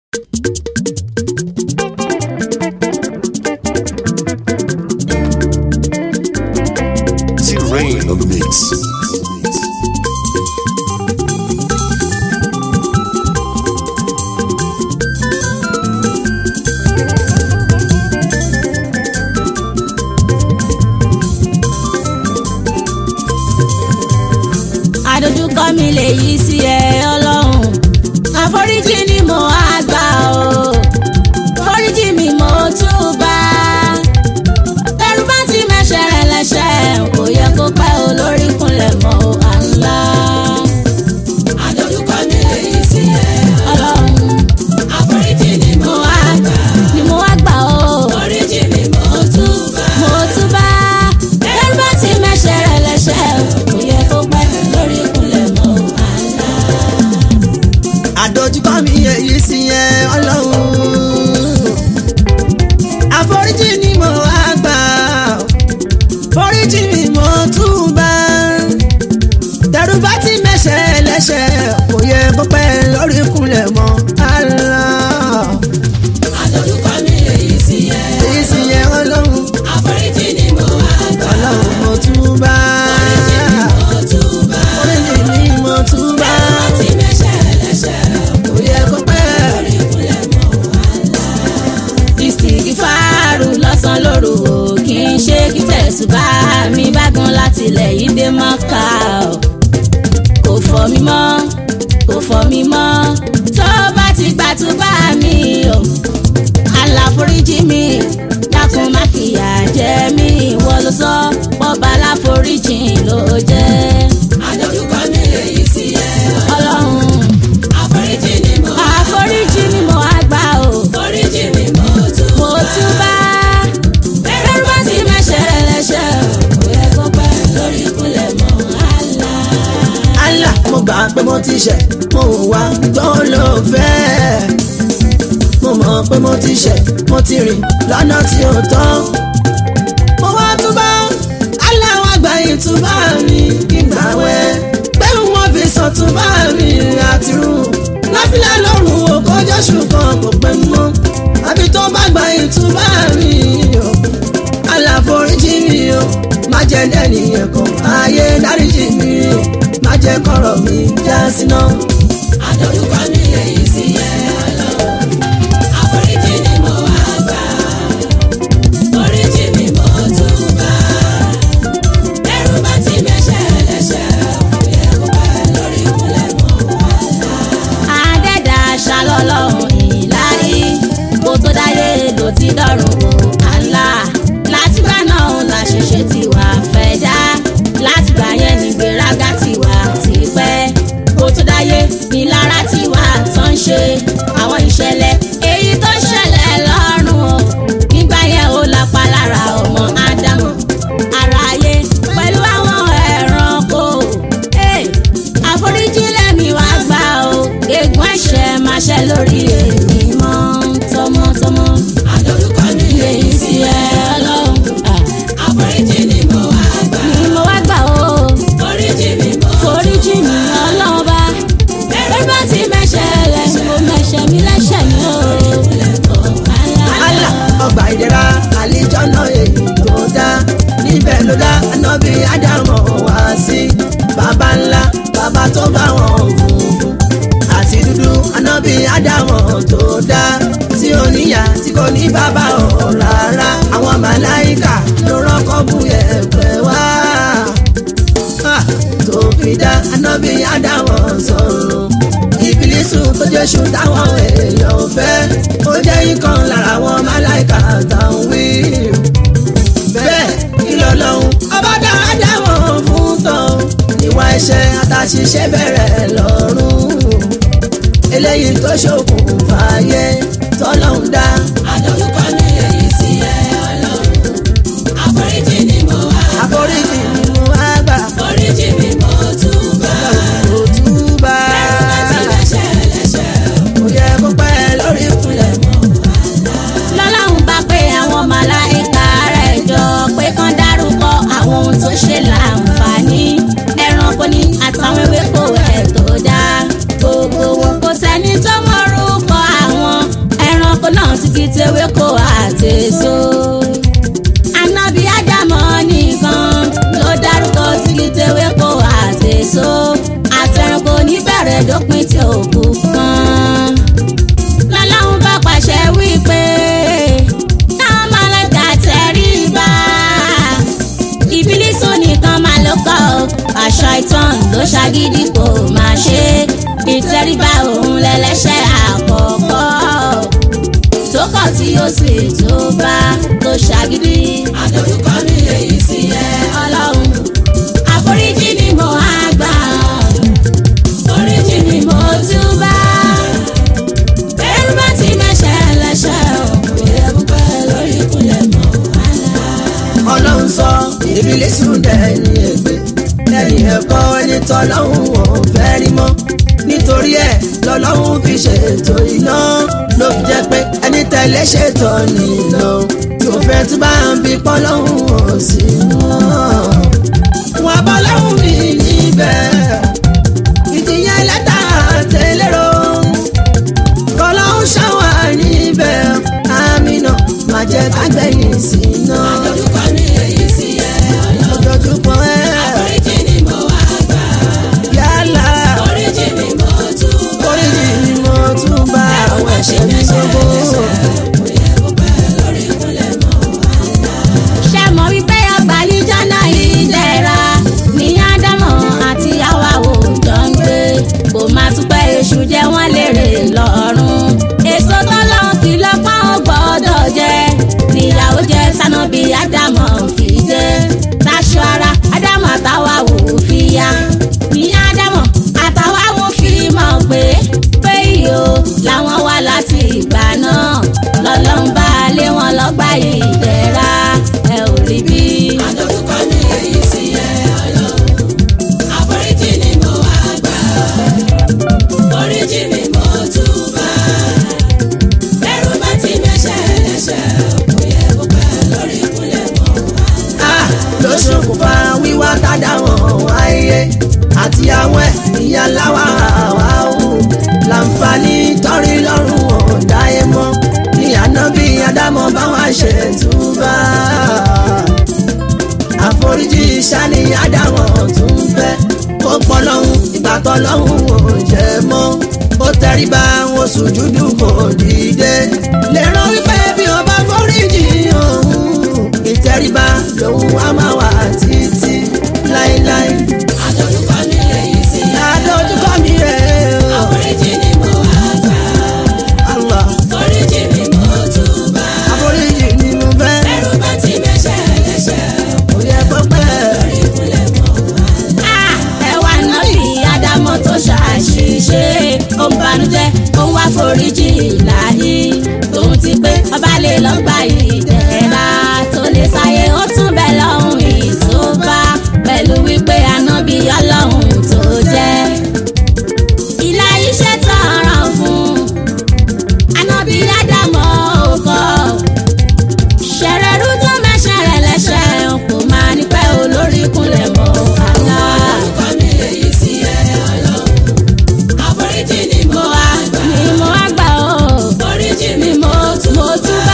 T-Rain on the mix. àdójúkọ mi lè yí sí ẹ ọlọ́run àforíjì ni mo á gbà o foríjì mi mo túbà tẹrù bá ti mẹ́ṣẹ̀ rẹ̀ lẹ́ṣẹ̀ kò yẹ kó pẹ́ o lórí kúnlẹ̀ mọ́ o àńlá. àdójúkọ mi lè yí sí ẹ ọlọ́run àforíjì ni mo mo wá á gbà ni mo wá gbà o foríjì mi mo túbà mo túbà tẹrù bá ti mẹ́ṣẹ̀ rẹ̀ lẹ́ṣẹ̀ kò yẹ kó pẹ́ lórí kúnlẹ̀ mọ́ o àńlá. àdójúkọ mi èyí sí yẹn ọlọ́run àforíjì ni mo wá gbà foríjì mi mo túbà tẹ̀rù bá ti mẹ́ṣẹ̀ lẹ́ṣẹ̀ kò yẹ kó pẹ́ lórí kúnlẹ̀ mọ́ Allah àdójúkọ mi lè yí sí ẹ èyí sí yẹn ọlọ́run àforíjì ni mo wá gbà ọlọ́run mo túbà foríjì mi mo túbà foríjì mi mo túbà láti mẹ́ṣẹ̀ lẹ́ṣẹ̀ kò yẹ kó pẹ́ lórí kúnlẹ̀ mọ́ ìsìnkìfàárù lọ́sàn lóru o kì í ṣe kí tẹ̀sùbá mi bá gan láti ilẹ̀ yìí dé mọ́ká o kò fọ́ mi mọ́ kò fọ́ mi mọ́ tó bá ti gbàtúbà mi o aláforíjì mi dákun má fìyà jẹ mí ìwọ ló sọ pọ́ba aláforíjì ló jẹ́ àdójúkọ mi lè yí sí ẹ ọlọ́run àforíjì ni mo wá àforíjì ni mo wá gbà o foríjì mi mo mo túbà túbà bẹ́ẹ̀ bá ti mẹ́ṣẹ̀ lẹ́ṣẹ̀ kò yẹ kó pẹ́ lórí kúnlẹ̀ mọ́ àlá. Allah mo gbà pé mo ti ṣẹ̀ mo wà tó ló fẹ́ mo mọ̀ pé mo ti ṣẹ̀ mo ti rìn lọ́nà tí ò tọ́ mo wá túbá Allah wá gba ìtúbà mi ìgbà wẹ́ pé wọ́n fi sàn túbà mi àtirú láfíà lọ́rùn o kọjá ṣùgbọ́n kò pẹ́ mọ́ àbí tó bá gba ìtúbà mi o Allah foríjì mi o má jẹ́ dẹ́nìyẹn kan ayé dáríjì mi o má jẹ́ kọ̀rọ̀ mi já síná. àdójúkọ mi lè yí sí ẹ ọlọ́run àforíjì ni mo wá gbà foríjì mi mo túbà ẹrù bá ti mẹ́ṣẹ̀ lẹ́ṣẹ̀ kò yẹ kó pẹ́ lórí kúnlẹ̀ mọ́ wàhálà. àdẹ́dà ṣàlọ́lọ́run ìláyé kó tó dáyé ló ti dọ̀rùn o àlá látìgbà náà làṣẹṣẹ ti wà fẹ́ dá látìgbà yẹn nígbéraga ti wà tipẹ́ kó tó dáyé nílára ti wà tán ṣe àwọn ìṣẹ̀lẹ̀ èyí tó ṣẹlẹ̀ lọ́rùn o nígbà yẹn ó lápá lára ọmọ ádámù aráyé pẹ̀lú àwọn ẹranko. Hey, àforíjì lẹ́mi wá gbà o egun ẹ̀ṣẹ̀ máa ṣẹ lórí èmi mọ́ tọmọtọmọ. àdójúkọ mi lè yí sí ẹ ọlọ́run ah, àforíjì ni mo wá gbà ni mo wá gbà o foríjì mi mo foríjì mi ọlọ́run bá bẹ́ẹ̀ bá ti mẹ́ṣẹ̀ lẹ́nu mo mẹ́ṣẹ̀ mi lẹ́ṣẹ̀ mi o. Allah ọgbà ìdẹ̀ra àlejò náà èyí tó dá níbẹ̀ ló dá anábì ádámọ̀ wá sí bàbá ńlá bàbá tó bá wọn funfun àti dúdú anábì ádámọ̀ tó dá tí ó níyà tí kò ní bàbá ọ̀ rárá àwọn màláìkà ló rọ́kọ́ bú ẹ̀pẹ̀ wá Ah, tó fi dá anábì ádámọ̀ sọ̀rọ̀ ìbílísù tó jésù táwọn èèyàn fẹ́ ó jẹ́ ikán lára àwọn máláìka táwọn wí. bẹ́ẹ̀ kí ló lọ́hùn ọba dáadáa wọ̀n fún tán ìwà ẹ̀ṣẹ̀ àtàṣìṣe bẹ̀rẹ̀ lọ́rùn eléyìí tó ṣokùnfà ayé tọ́lọ́hún dá. àdójúkọ mi lè yí sí ẹ ọlọ́run àforíjì ni mo wá gbà àforíjì ni mo wá gbà foríjì mi mo túbà kò túbà láti mẹ́ṣẹ̀ lẹ́ṣẹ̀ kò yẹ kó pẹ́ lórí ìkúnlẹ̀ mọ́. lọ́lọ́run bá pé àwọn màláìka rẹ̀ jọ pé kán dárúkọ àwọn ohun tó ṣe láǹfààní ẹranko ní àtàwọn ewéko ẹ̀ tó dá gbogbo wọn kò sẹ́ni tó mọ̀rúkọ àwọn tigi tewé kó àtẹ̀só. Ànábì Ádámọ̀ nìkan ló dárúkọ tigi tewé kó àtẹ̀só. Àtẹ̀rùnkò níbẹ̀rẹ̀ dópin tí òkú kan. Lọ́lọ́run bá pàṣẹ wípé káwọn máa lọ́jà tẹríba. Ìbílísù nìkan máa ló kọ́ ọ. Àṣà ìtàn ló ṣàgídí kò máa ṣe. Ìtẹríba òun lẹlẹ́ṣẹ̀ àkọ́kọ́. Tó kọ̀ tí ó sì tó bá tó ṣàgídí. àdójúkọ mi èyí sí ẹ Ọlọ́run àforíjì ni mo á gbà. oríjì mi mo Mo túbá. Bẹ́rù bá ti mẹ́ṣẹ̀ lẹ́ṣẹ̀ òkú yẹ púpẹ́ lórí ìkúnlẹ̀ mọ́ àlá. ọlọ́run sọ ìbílísù dẹni ègbé lẹ́yìn ẹ̀kọ́ ẹni tọ́lọ́hún ò fẹ́ rí mọ́ nítorí ẹ̀ lọ́lọ́hún fi ṣètò iná ló fi jẹ́ pé ẹni tẹ̀lé ṣètò nílò tó fẹ́ tí bá ń bí pọ́lọ́hún ò sí mọ́ wọn bọ́ lọ́hún mi níbẹ̀ ìdíyẹn lẹ́tà tẹ́lẹ̀rọ kọ́lọ́hún ṣàwà níbẹ̀ àmì náà má jẹ́ kágbẹ́yìn sí náà àdójúkọ mi èyí sí ẹ lójoojúmọ́ ẹ̀ oríjì ni mo wá gbà yálà oríjì mi mo túbọ̀ oríjì ni mo tún bá àwọn ẹ̀ṣẹ̀ mi gbogbo. kò yẹ kó pẹ́ lórí ìkúnlẹ̀ mọ́ ṣe mọ̀ wípé ọgbàlíjọ́ náà yìí dẹ̀ra ní ádámọ̀ àti àwàwò jọ ń gbé kò má tún pẹ́ èṣù jẹ́ wọ́n lérè lọ́rùn èso tọ́lọ́run kì lọ́pọ̀ ó gbọ́dọ̀ jẹ níyàwó jẹ sánábì ádámọ̀ fi jẹ táṣọ ara ádámọ̀ àtàwàwò fi ya ní ádámọ̀ àtàwàwò fi mọ̀ pé pé iyo làwọn wá láti ìgbà náà lọ́lọ́run bá lé wọn lọ́gbà ìdẹ̀ra ẹ ò rí bí. àdójúkọ mi èyí sí ẹ ọlọ́run àforíjì ni mo wá gbà oríjì mi mo túbọ̀ bẹ́rù bá ti mẹ́ṣẹ̀ lẹ́ṣẹ̀ kò yẹ kó pẹ́ lórí ìkúnlẹ̀ mọ́ Ah, ló ṣokùnfà wíwá tádà wọn wáyé àti àwọn ẹ̀ ìyá láwa àwáwù láǹfààní tọ́rí lọ́rùn ọ̀dáyé mọ́ ní ànábì ádámọ̀ báwa ṣe túbà àforíjì sani ádámọ̀ tún fẹ́ ó pọ̀ lọ́hùn ìgbà tọ́ lọ́hùn ò jẹ́ mọ́ ó tẹríba wọn sùjúdù kò dìde lè rán wípé bí wọn bá foríjì òun ìtẹríba lòun á máa wà títí láéláé àdójúkọ mi èyí sí ẹ ládójúkọ mi rẹ̀ o àforíjì ni mo wá gbà Allah oríjì mi mo túbọ̀ àforíjì ni mo fẹ́ bẹ́rù bá ti mẹ́ṣẹ̀ lẹ́ṣẹ̀ kò yẹ pẹ́pẹ́ lórí ìkúnlẹ̀ mọ́ Ah, ẹ wá nábì ádámọ̀ tó ṣàṣìṣe ó ń banújẹ́ ó ń wá foríjì láyé tòun ti pé ọba lè lọ gba ìdẹ̀ra tó lè sáyé ó tún bẹ̀ lọ́hùn ìtòbá pẹ̀lú wípé ànábì ọlọ́hun tó jẹ́ ìlà iṣẹ́ tọrọ fún ànábì ádámọ̀ òkò ṣẹ̀rẹ̀rú tó mẹ́ṣẹ̀rẹ̀ lẹ́ṣẹ̀ kò máa ní pẹ́ olórí kúnlẹ̀ mọ́ àlá. àdójúkọ mi èyí sí ẹ ọlọ́run àforíjì ni mo mo wá wá gbà ni mo wá gbà ó oríjì mi ni mo mo túbá.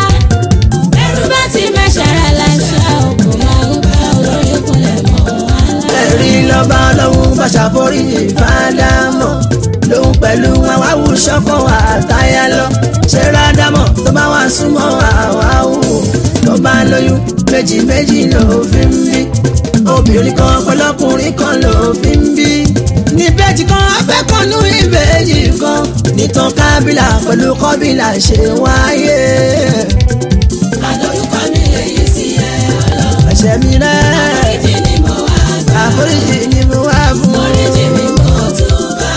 ẹrú bá ti mẹ́ṣẹ̀rẹ̀ lẹ́ṣẹ̀ kò máa ní pẹ́ olórí kúnlẹ̀ mọ́ àlá. ẹ̀rí lọ́ba ọlọ́run bá ṣàforíjì fádámọ̀ lòun pẹ̀lú àwáwù ṣọ́kọ̀ àtayá lọ ṣe rádámọ̀ tó bá wà súnmọ́ àwáwù tó bá lóyún méjì méjì ló fi ń bí obìnrin kan pẹ̀lọ́kùnrin kan ló fi ń bí níbejì kan afẹ́kànnú ìbejì kan nìtàn kábílà pẹ̀lú kọ́bílà ṣe wáyé àdójúkọ mi èyí sí ẹ ọlọ́run ẹ̀ṣẹ̀ mi rẹ̀ àforíjì ni mo wá gbà àforíjì ni mo wá fún oríjì mi mo túbọ̀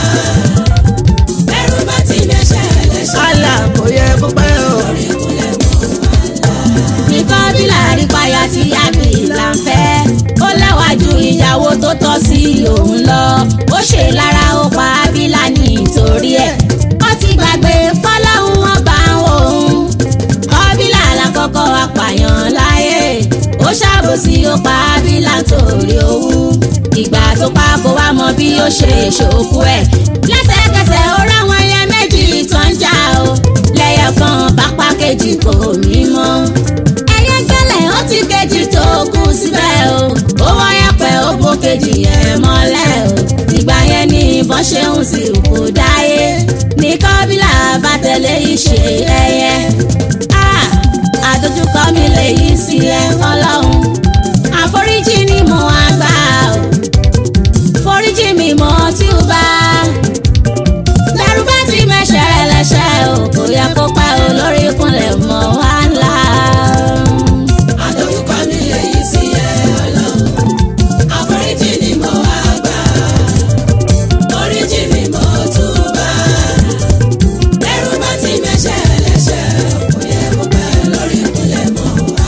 bẹ́rù bá ti mẹ́ṣẹ̀ lẹ́ṣẹ̀ àlà kò yẹ kó pẹ́ o. lórí ìkúnlẹ̀ mọ́ nìkan bí láàrin payà tí yábì là ń fẹ́ ó lẹ́wà ju ìyàwó tó tọ́ sí òun lọ ó ṣe lára ó pa ábílà nítorí ẹ̀ ó ti gbàgbé fọlọ́hún wọn bá ń wò ó kọ́bílà lákọ́kọ́ apààyàn láyé ó ṣàbòsí ó pa ábílà torí owó ìgbà tó pa kó wá mọ bí ó ṣe ṣòkú ẹ̀ lẹ́sẹ̀kẹsẹ̀ ó ráwọn ẹyẹ méjì tó ń jà ó lẹ́yọ̀ kan bá pa lásìkò mímọ́. ẹyẹ gbẹ́lẹ̀ ó ti kejì tó kù síbẹ̀ o ó wáyà pẹ́ ó bó kejì yẹn mọ́lẹ̀ o ìgbà yẹn ni ìbọn ṣe ń sì kú dáyé ní kọ́bílà bá tẹ̀lé ìṣe ẹyẹ. Ah, àdójúkọ mi lè yí sí ẹ ọlọ́run àforíjì ni mo wá gbà o foríjì mi mo tí ó bá lẹ́rú bá ti mẹ́ṣẹ̀ ẹlẹ́ṣẹ̀ o kò yẹ kó pẹ́ o lórí ìkúnlẹ̀ mọ́ wá ńlá. Àdójúkọ mi èyí sí ẹ ọlọ́run. Àforíjì ni mo wá gbà. Oríjì mi mo túbà. Ẹrú bá ti mẹ́ṣẹ̀ ẹlẹ́ṣẹ̀. Kò yẹ kó pẹ́ lórí ìkúnlẹ̀ mọ́ wá.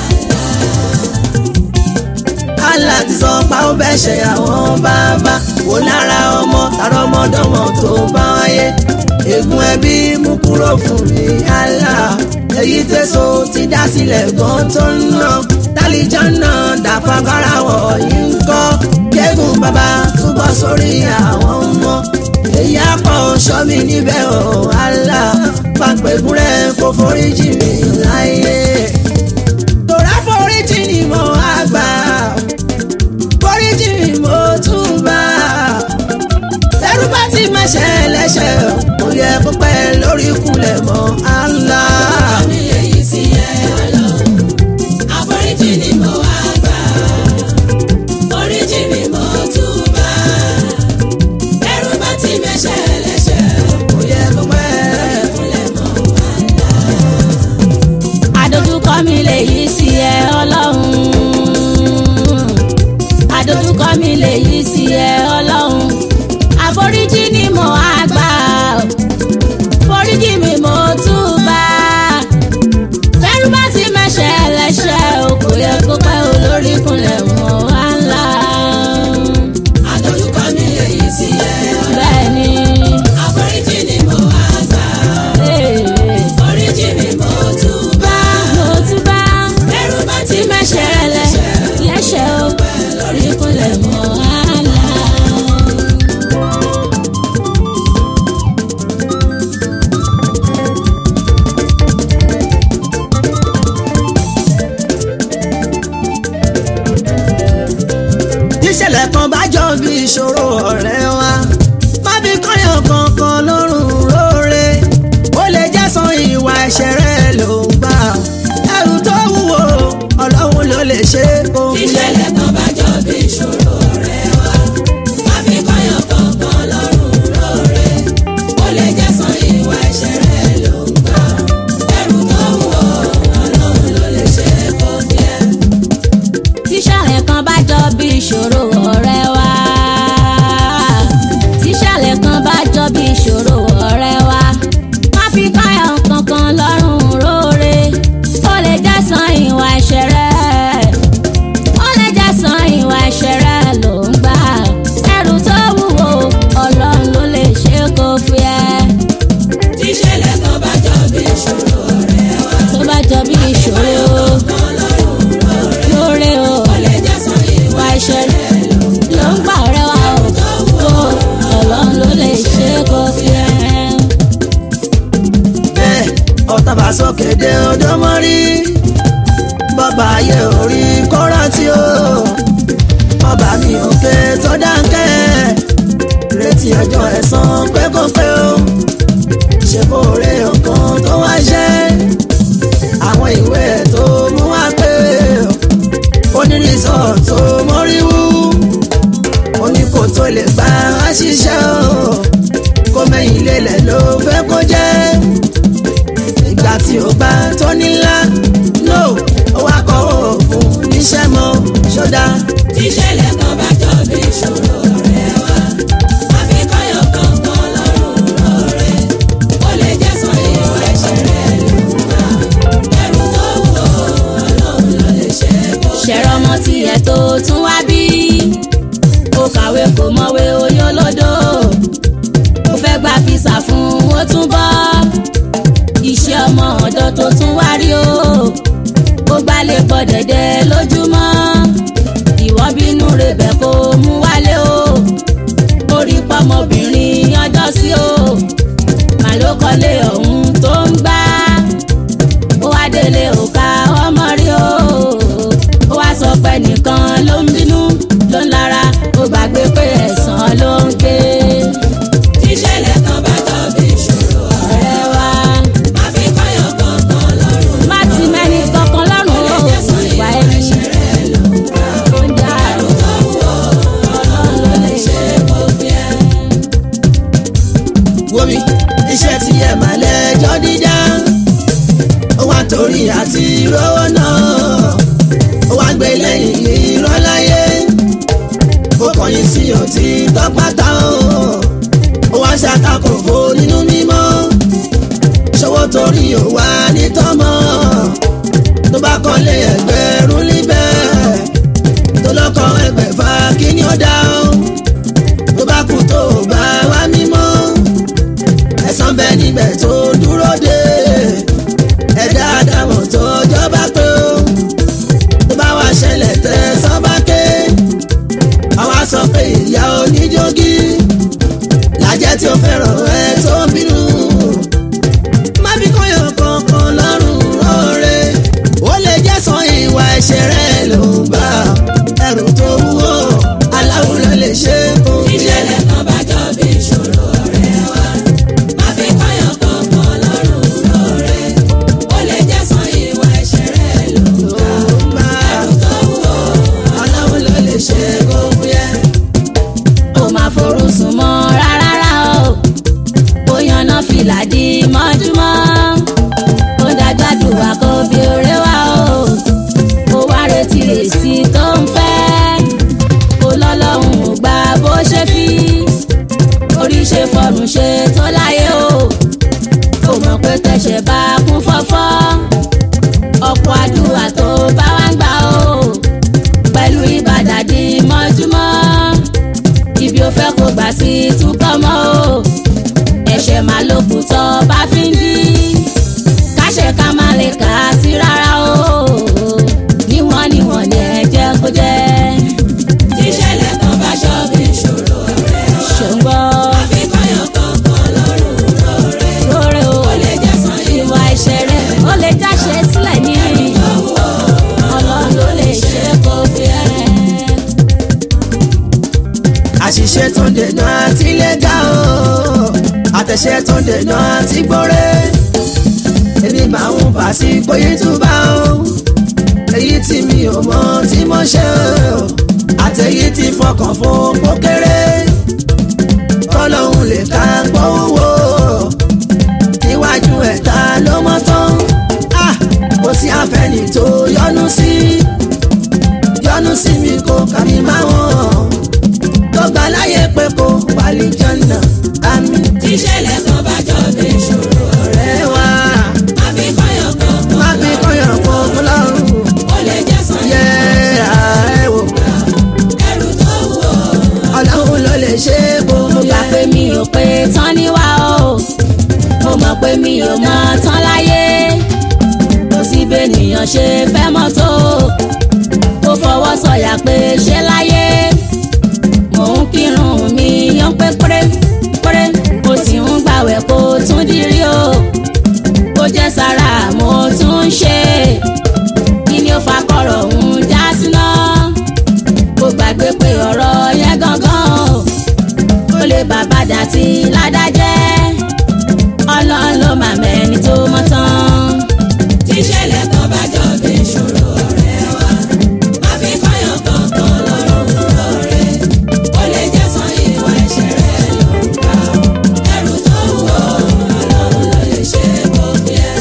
Allah ti sọ pa ó bẹ́ ṣe àwọn bàbá wò lára ọmọ tààrọ ọmọdọ́mọ tó bá wáyé ègún ẹbí mú kúrò fún mi Allah èyí tẹ̀sán ti dá sílẹ̀ gan tó ń ná tálíjọ́nà dàfagbára wọ̀nyí ń kọ́ kẹ́gùn bàbá túbọ̀ sórí àwọn ọmọ èyí àpọ̀ sọ́mi níbẹ̀ ọ̀ Allah pàpẹ́gùn rẹ̀ kó foríjì mi láyé tòrá foríjì ni mo wá gbà foríjì ni mo tún bá lẹ́rú bá ti mẹ́ṣẹ̀ lẹ́ṣẹ̀ kò yẹ kó pẹ́ lórí ìkúnlẹ̀ mọ́ Allah. mi èyí sí ẹ ọlọ́run. Àforíjì ni mo wá gbà. Oríjì mi mo túbà. Ẹrú bá ti mẹ́ṣẹ̀ ẹlẹ́ṣẹ̀. kò yẹ kó pẹ́. Ìkúnlẹ̀ mọ́ wá. àdójúkọ mi lè yí sí ẹ ọlọ́run àdójúkọ mi lè yí sí ẹ ọlọ́run àforíjì ni mo á gbà o. foríjì mi mo túbà lẹ́rú bá ti mẹ́ṣẹ̀ ẹlẹ́ṣẹ̀ o kò yẹ kó pẹ́ o lórí ìkúnlẹ̀ mọ́ wá ńlá Àdójúkọ mi èyí sí ẹ ọlọ́run. bẹ́ẹ̀ ni Àforíjì ni mo wá gbà. ee, Oríjì mi mo túbà. mo túbà Ẹrú bá ti tí mẹ́ṣẹ̀ ẹlẹ́ṣẹ̀ lẹ́ṣẹ̀ o lórí ìkúnlẹ̀ mọ́ wá ńlá. tíṣẹ̀lẹ̀ kan bá jọ bí ìṣòro ọ̀rẹ́ wa má fi kọ́yàn kankan lọ́rùn lóore ó lè jẹ́sán ìwà ẹ̀ṣẹ̀ rẹ̀ ló ń gbà ẹrù tó wúwo ọlọ́run ló lè ṣe é kó fi lẹ̀. Ìṣẹ̀lẹ̀ kan bá jọ bí ìṣòro ọ̀rẹ́ wa. Má fi kọ́yàn kankan lọ́rùn lóore. Ó lè jẹ́sán ìwà ẹ̀ṣẹ̀ rẹ̀ ló ń gbà. Ẹrù tó wúwo, Ọlọ́run ló lè ṣe é kó fi ẹ́. tíṣàlẹ̀ kan bá jọ bí ìṣòro ọ̀rẹ́ wa tíṣàlẹ̀ kan bá jọ bí ìṣòro ọ̀rẹ́ wa má fi káyọ̀ kankan lọ́rùn róore ó lè jẹ́sán ìwà ẹ̀ṣẹ̀ rẹ̀ ó lè jẹ́sán ìwà ẹ̀ṣẹ̀ rẹ̀ ló ń gbà ẹrù tó wúwo ọlọ́run ló lè ṣe kó fi ẹ́ Tíṣẹ̀lẹ̀ kan bá jọ bí ìṣòro ọ̀rẹ́ wa. tó bá jọ bí ìṣòro Kan lọ́rùn lóore. lóore o Ó lè jẹ́sán ìwà ìwà ẹ̀ṣẹ̀ ẹ̀ṣẹ̀ rẹ̀ ló ń ló ń gbà ọ̀rẹ́ wa o o ọlọ́run ló lè ṣe kó fi ẹ́. bẹ́ẹ̀ ọ̀tá bá sókè dé odò mọ́rí bọ́bá ayé orí kọ́ra tí ó ọba mi òkè tó dáńkẹ́ retí ọjọ́ ẹ̀san pẹ́kọ́pẹ́ ó ṣe kó rè ọkàn tó wá ṣẹ́ àwọn ìwé ẹ̀ tó mú wá pé onírìsọ̀ tó mọ́ríwú oníkó tó lè gbà á ṣiṣẹ́ o kó mẹ́yìn lélẹ̀ ló fẹ́ kó jẹ́ ìgbà tí ó gbà tó nílá no ó wá kọ́ òògùn níṣẹ́ mọ́ ṣọ́dá Tíṣẹ̀lẹ̀ kan bá jọ bí ìṣòro ọ̀rẹ́ wa. Má fi kọ́yàn kankan lọ́rùn lóore. Ó lè jẹ́sán ìwà ẹ̀ṣẹ̀ rẹ̀ ló ń gbà. Ẹrù tó wúwo, Ọlọ́run ló lè ṣe é kó fi ẹ́. ṣẹ̀rọ ọmọ tiẹ̀ tó tún wá bí ó kàwé kò mọ̀wé oyún lódò ó fẹ́ gba físà fún ó tún bọ́ iṣẹ́ ọmọ ọ̀dọ́ tó tún wá rí o ó gbálẹ̀ pọ̀ dẹ̀dẹ̀ lójúmọ́ ìwọ bínú rebẹ̀ kó mú wálé o orí pọ́mọbìnrin ọjọ́ sí o màlúkọ́lé ọ̀hún tó ń gbá ó wá nítorí àti rówó náà ó wá gbé lẹ́yìn irọ́ láyé ó kọ̀yìn sí ọtí tọ́pátá o ó wá ṣàkàkọ̀ fò nínú mímọ́ ṣọwọ́ torí ò wá ní tọ́mọ́ tó bá kọ́lé ẹgbẹ̀rún níbẹ̀ tó lọ́kọ̀ ẹgbẹ̀fà kí ni ó dá o tó bá kú tó bá wá mímọ́ ẹ̀san bẹ níbẹ̀ tó dúró dé ẹ̀dá àdàmọ̀ tó jọba pé o tó bá wá ṣẹlẹ̀ tẹ̀ sọ́ba ké àwa sọ pé ìyá oníjógí làjẹ́ tí ó fẹ́ràn ẹ tó ń bínú má fi kọ́yọ̀ kankan lọ́rùn rọ́ọ̀rẹ́ ó lè jẹ́ sọ ìwà ẹ̀ṣẹ̀ rẹ̀ ló ń bá ẹrù tó wúwo aláwùrọ̀ lè ṣe kó ìṣẹ̀lẹ̀ kan bá jọ bí ìṣòro ọ̀rẹ́ wa má fi kọ́yàn kankan lọ́rùn lọ́rẹ́ ó lè jẹ́ san ìwà ẹ̀ṣẹ̀ rẹ̀ ló ń bá ẹrù tó wúwo aláwùrọ̀ lè ṣe kó fúyẹ́. ó máa forúsùn mọ́ rárá o ó yanná fìlà di mọ́júmọ́ ó dájádùá kó bí oré wá o ó wá retí èsì tó ń fẹ́ ó lọ́lọ́run ò gbà bó ṣe fi orí ṣe fọrùn ṣe tó láyé o ó mọ̀ pé tẹ̀sẹ̀ bá kún fọ́fọ́ ọ̀pọ̀ àdúrà tó bá wá ń gbà o pẹ̀lú ìbàdàdì mọ́júmọ́ ibi ó fẹ́ kó gbà sí túkọ̀ mọ́ o ẹ̀ṣẹ̀ máa ló kù tọ́ bá fi ń dí káṣẹ̀ ká má lè kà á sí rárá o níwọ̀n níwọ̀n ni ẹ jẹ́ kó jẹ́ ìṣẹ̀lẹ̀ kan bá jọ bí ìṣòro ọ̀rẹ́ wa ṣòǹgbọ́ má fi kọ́yàn kankan lọ́rùn lọ́rẹ́ lóore o ó lè jẹ́ san ìwà ẹ̀ṣẹ̀ rẹ̀ ó lè jáṣe sílẹ̀ ní ọlọ́run ló lè ṣe kó fi ẹ́. àṣìṣe tó ń dènà àti lẹ́gà o àtẹ̀ṣe tó ń dènà àti gbọ́rẹ́ èmi máa ń fà sí bóyá túbà o èyí tí mi ò mọ tí mo ṣe o àtẹ̀yí tí fọkàn fún pókéré kọ́lọ́hún lè ká gbówó níwájú ẹ̀ta ló mọ́ tán Ah, kò sí àfẹ́ni tó yọnu sí yọnu sí mi kò kà mí máa wọ̀n tó gbà láyé pé kó wálé jọ́nà àmì ìṣẹ̀lẹ̀ kan bá jọ bí ìṣòro ọ̀rẹ́ rẹ̀ wá. má fi kọ́yàn kankan má fi kọ́yàn kó lọ́rùn ó lè jẹ́ san yẹ ààrẹ wò. ẹrù tó wúwo ọlọ́run ló lè ṣe é bó mo gbà pé mi ò pé tán níwá o mo mọ̀ pé mi ò mọ tán láyé kò sí bẹ́nìyàn ṣe fẹ́ mọ́ tó kó fọwọ́ sọ̀yà pé ṣé láyé mò ń kírun mi yan pé péré péré mo sì ń gbàwẹ̀ kó tún dirí o kó jẹ́ sára mo tún ń ṣe kí ni ó fa kọ̀rọ̀ ń já síná kó gbàgbé pé ọ̀rọ̀ yẹn gangan o ó lè bàbá dàtí ládájẹ́ ọlọ́run ló máa mẹ́ni tó mọ́ tán. tíṣẹ̀lẹ̀ kan bá jọ bí ìṣòro ọ̀rẹ́ wa má fi kọ́yàn kankan lọ́rùn lọ́rẹ́ ó lè jẹ́ san ìwà ẹ̀ṣẹ̀ rẹ̀ ló ń bá ẹrù tó wúwo ọlọ́run ló lè ṣe kó fi ẹ́.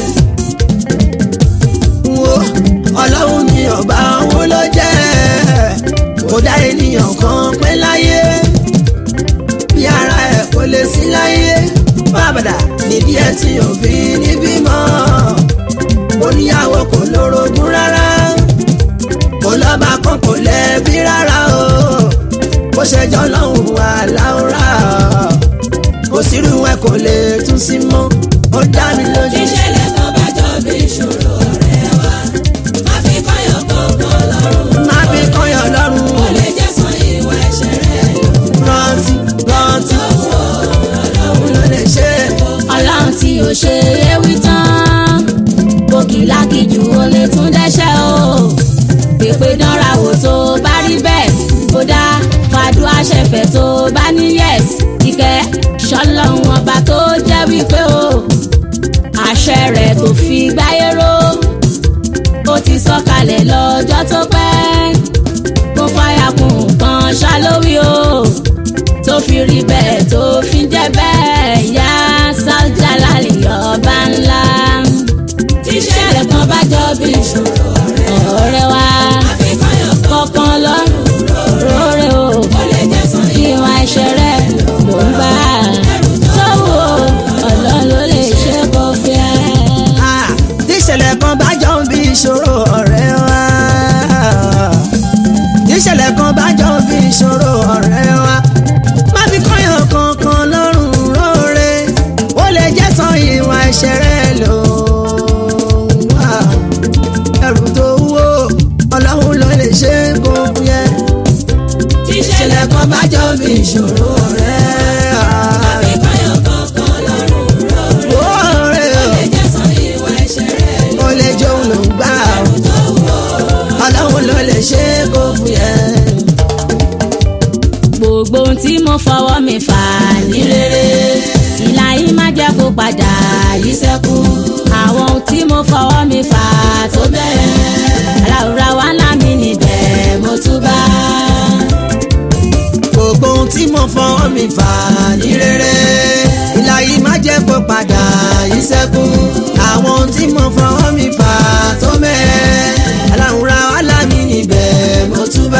wo ọlọ́run ni ọba òun ló jẹ́ kò dá ènìyàn kan pé láyé bí ara ẹ̀ kò lè sí láyé bàbàdà nídìí ẹ̀ tí ò fi ní bímọ oníyàwó kò lórogún rárá kò lọ́ba kan kò lẹ́bí rárá o bó ṣe jọ lọ́hùn wà láwùrà kò sírú ẹ kò lè tún sí mọ́ ó dá mi lójú. tíṣẹ̀lẹ̀ kan bá jọ bí ìṣòro ọ̀rẹ́ wa má fi kọ́yàn kankan lọ́rùn má fi kọ́yọ̀ ó lọ́rùn lè jẹ́ san ìwà ẹ̀ṣẹ̀ rẹ̀ ló ń rántí rántí bá òun ló lè ṣe é. ọlọ́run tí ò ṣe é wí tán kòkìlákìjù ó lè tún dẹ́ṣẹ̀ o pèpè dánra wò tó bá rí bẹ́ẹ̀ kó dá fàdúrà ṣẹ̀fẹ̀ tó bá ní yẹ̀s ìkẹ́ ṣọlọ́run ọba tó jẹ́ wípé o àṣẹ rẹ̀ kò fi gbáyé ró ó ti sọ̀kalẹ̀ lọ́jọ́ tó pẹ́ kó fàyà kún nǹkan ṣálówí o tó fi rí bẹ́ẹ̀ tó fi jẹ́ bẹ́ẹ̀ yá sájà lálẹ́ ọba ńlá. tíṣẹ̀lẹ̀ kan bá ìṣòro ọ̀rẹ́ wa ìṣẹ̀lẹ̀ kan bá jọ bí ìṣòro ọ̀rẹ́ wa má fi kọ́yàn kankan lọ́rùn róore ó lè jẹ́ san ìwà ẹ̀ṣẹ̀ rẹ lò wá ẹrù tó wúwo ọlọ́run ló lè ṣe é kó fúyẹ́ ìṣẹ̀lẹ̀ kan bá jọ bí ìṣòro ọ̀rẹ́ wa. Àbíkọ́yọ̀ kankan lọ́rùn rọrùn. Oore o, Ẹ̀jẹ̀ san ìwà ẹ̀ṣẹ̀ rẹ̀ ó lè jóun ló ń gbà ó. tó wọ̀. ọlọ́run ló lè ṣe é kó fúyẹ́. gbogbo ohun tí mo fọwọ́ mi fà ní rere ìlà yìí má jẹ́ kó padà yí sẹ́kù àwọn ohun tí mo fọwọ́ mi fà tó bẹ̀rẹ̀ aláwùrá wa ńlá mi níbẹ̀ mo túbà. gbogbo ohun tí mo fọwọ́ mi fà ní rere ìlà yìí má jẹ́ kó padà yí sẹ́kù àwọn ohun tí mo fọwọ́ mi fà tó mẹ́rẹ̀ aláwùrá wàhálà mi níbẹ̀ mo túbà.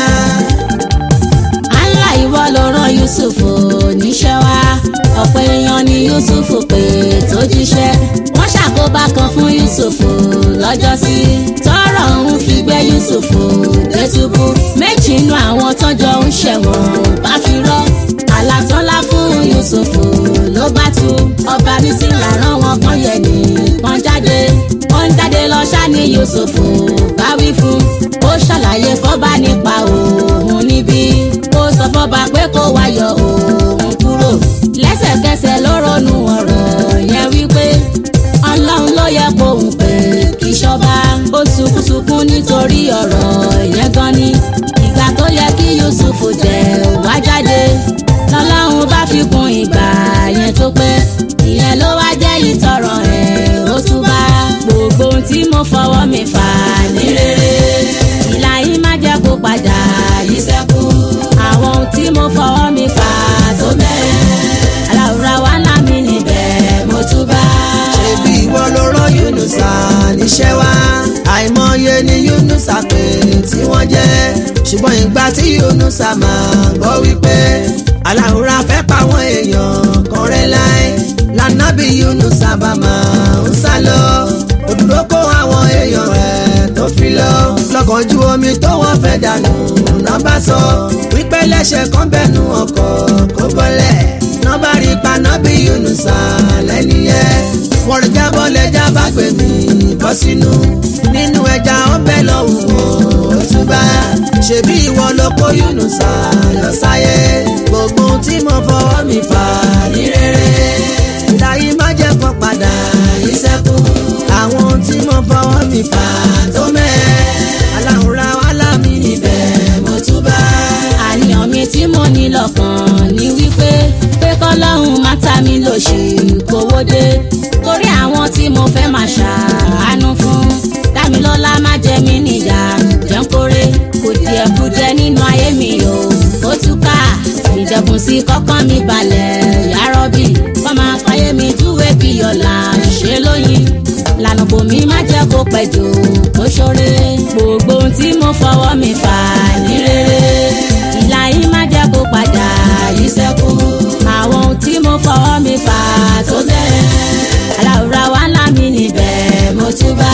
Allah ìwọ ló rán Yusuf níṣẹ́ wá ọ̀pọ̀ èèyàn ni Yusuf pé tó jíṣẹ́ wọ́n ṣàkóbá kan fún Yusuf lọ́jọ́sí tọ́rọ̀ ń fi gbé Yusuf dé túbú méjì nínú àwọn tọ́jọ́ ń ṣẹ̀wọ̀n bá fi rọ́ àlàtọ́lá fún Yusuf ló bá tú ọba mi sì rárán wọn kan yẹ nìkan jáde ó ń jáde lọ ṣá ní Yusuf bá wí fún ó ṣàlàyé fọ́ba nípa òun níbí ó sọ fọ́ba pé kó wá yọ òun kúrò lẹ́sẹ̀kẹsẹ̀ ló ronú ọ̀rọ̀ yẹn wípé ọlọ́run ló yẹ kóun pé kí ṣọba ó sunkúnsunkún nítorí ọ̀rọ̀ yẹn gan ni ìgbà tó yẹ kí Yusuf jẹ wá jáde lọ́lọ́run bá fi kún ìgbà yẹn tó pé ìyẹn ló wá jẹ́ ìtọrọ ẹ̀ ó túbà gbogbo ohun tí mo fọwọ́ mi fà ní rere ìlà yìí má jẹ́ kó padà yí sẹ́kù àwọn ohun tí mo fọwọ́ mi fà tó bẹ̀rẹ̀ aláwùrá wa ńlá mi níbẹ̀ mo túbà. ṣebí ìwọ ló rán Yunusa níṣẹ́ wá àìmọye ni Yunusa pé tí wọ́n jẹ́ ṣùgbọ́n ìgbà tí Yunusa máa gbọ́ wípé aláwòrán fẹ́ pa àwọn èèyàn kan rẹ́ láì lànàbí Yunusa bá máa ń sá lọ òdúró kó àwọn èèyàn rẹ̀ tó fi lọ lọ́kànjú omi tó wọ́n fẹ́ dànù náà bá sọ wípé lẹ́sẹ̀ kan bẹ̀nu ọkọ̀ kó bọ́lẹ̀ náà bá rí paná bí Yunusa lẹ́ni yẹn wọ́n rí jábọ́ lẹ́jà bá gbé mi bọ́ sínú nínú ẹja ọbẹ̀ lọ́hùn ó túbà ṣebí ìwọ ló kó Yunusa lọ sáyé gbogbo ohun tí mo fọwọ́ mi fà ní rere ìdáyí má jẹ́ kó padà yí sẹ́kù àwọn ohun tí mo fọwọ́ mi fà tó mẹ́ẹ̀ aláwòrán wàhálà mi níbẹ̀ mo túbà. àníyàn mi tí mo ní lọ́kàn ní wípé pé kọ́lọ́hún má ta mi lòṣì kówó dé torí àwọn tí mo fẹ́ máa ṣàánú fún dámilọ́lá má jẹ mí níyà jẹun kórè kò díẹ̀ kù jẹ nínú ayé mi o ó túká ìjẹ̀bùn sí kọ́kọ́ mi balẹ̀ yárọ́bì kọ́ máa fàyè mi júwèé bí ọ̀la ṣe lóyin lànà bòmí má jẹ́ kó pẹ́ jù kó ṣoore gbogbo ohun tí mo fọwọ́ mi fà ní rere ìlà yìí má jẹ́ kó padà yí sẹ́kù àwọn ohun tí mo fọwọ́ mi fà tó bẹ̀rẹ̀ aláwùrá wa ńlá mi níbẹ̀ mo túbà.